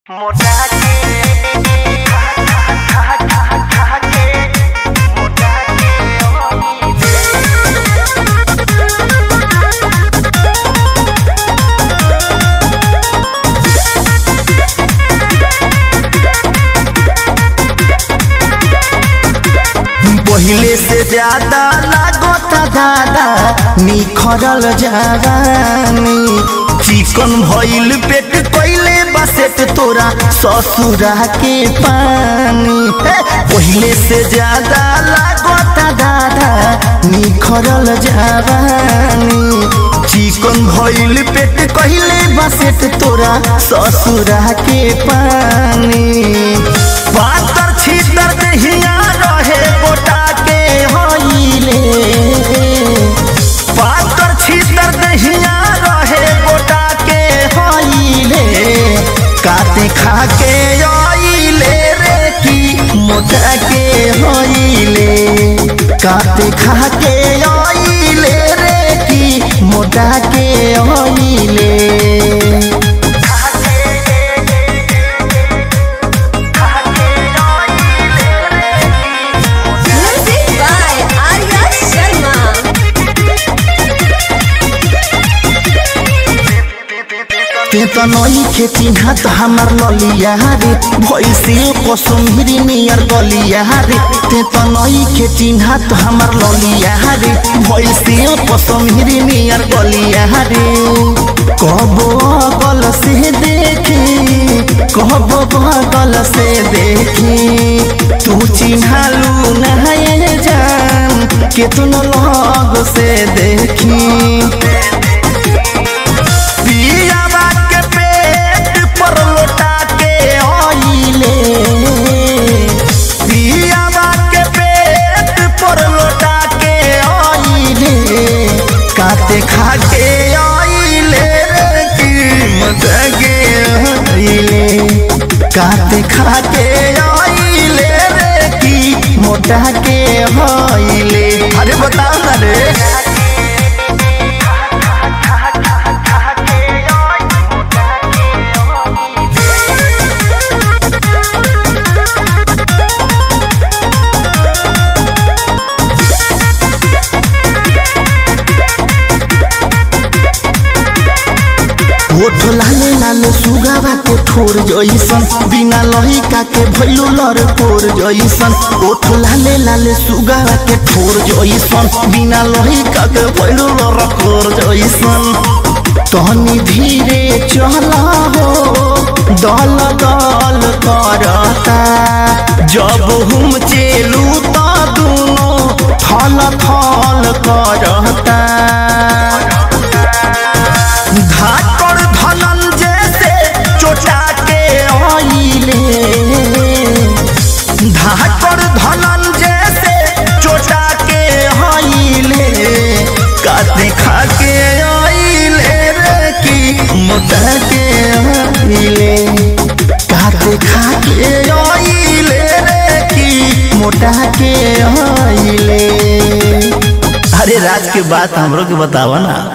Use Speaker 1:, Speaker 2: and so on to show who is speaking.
Speaker 1: मोटा के खा खा खा खा खा के मोटा के
Speaker 2: पहिले से ज्यादा लागता दादा निखरल जवानी चिकन भइल पेट कइले बसेट तोरा ससुरा के पानी हे, पहिले से ज्यादा लागता दादा निखरल जवानी चिकन भइल पेट कइले बसेट तोरा ससुरा के पानी पातर छीतर दहिया रहे गोटा के हईले पातर छीतर दहिया रहे गोटा के हईले काते खा के आइले रे की मोटा के हईले काते खा के आइले रे की मोटा के हईले
Speaker 3: Music by Arya Sharma.
Speaker 2: ते त नई खेती हाथ हमार ललिया रे भैसे कसुमरी नियर गलिया रे ते त नई खेती हाथ हमार ललिया रे भैसे कसुमरी नियर गलिया रे कब बगल से देखी कब बगल से देखी तू चिन्हालू नहाए जान केतनो लग से देखी पियावा के पेट पर लोटा के आइले पियावा के पेट पर लोटा के आइले काते खा के आइले रे कीमत के आइले काते खा के आइले रे की मोटा के आइले अरे बता ना रे ओठ लाले लाले सुगावा के ठोर जइसन बिना लहिका के भइलो लर कोर जइसन ओठ लाले लाले सुगावा के ठोर जइसन बिना लहिका के भइलो लर कोर जइसन तहनी धीरे चला हो दल दल करता जब हम चलू त दुनो थल थल करता धाकर धनंजय से चोटा के आइले धाकर धनंजय से चोटा के आइले काते खा के आइले रे की मोटा के आइले काते खा के आइले रे की मोटा के आइले अरे राज के बात हमरो के बतावा ना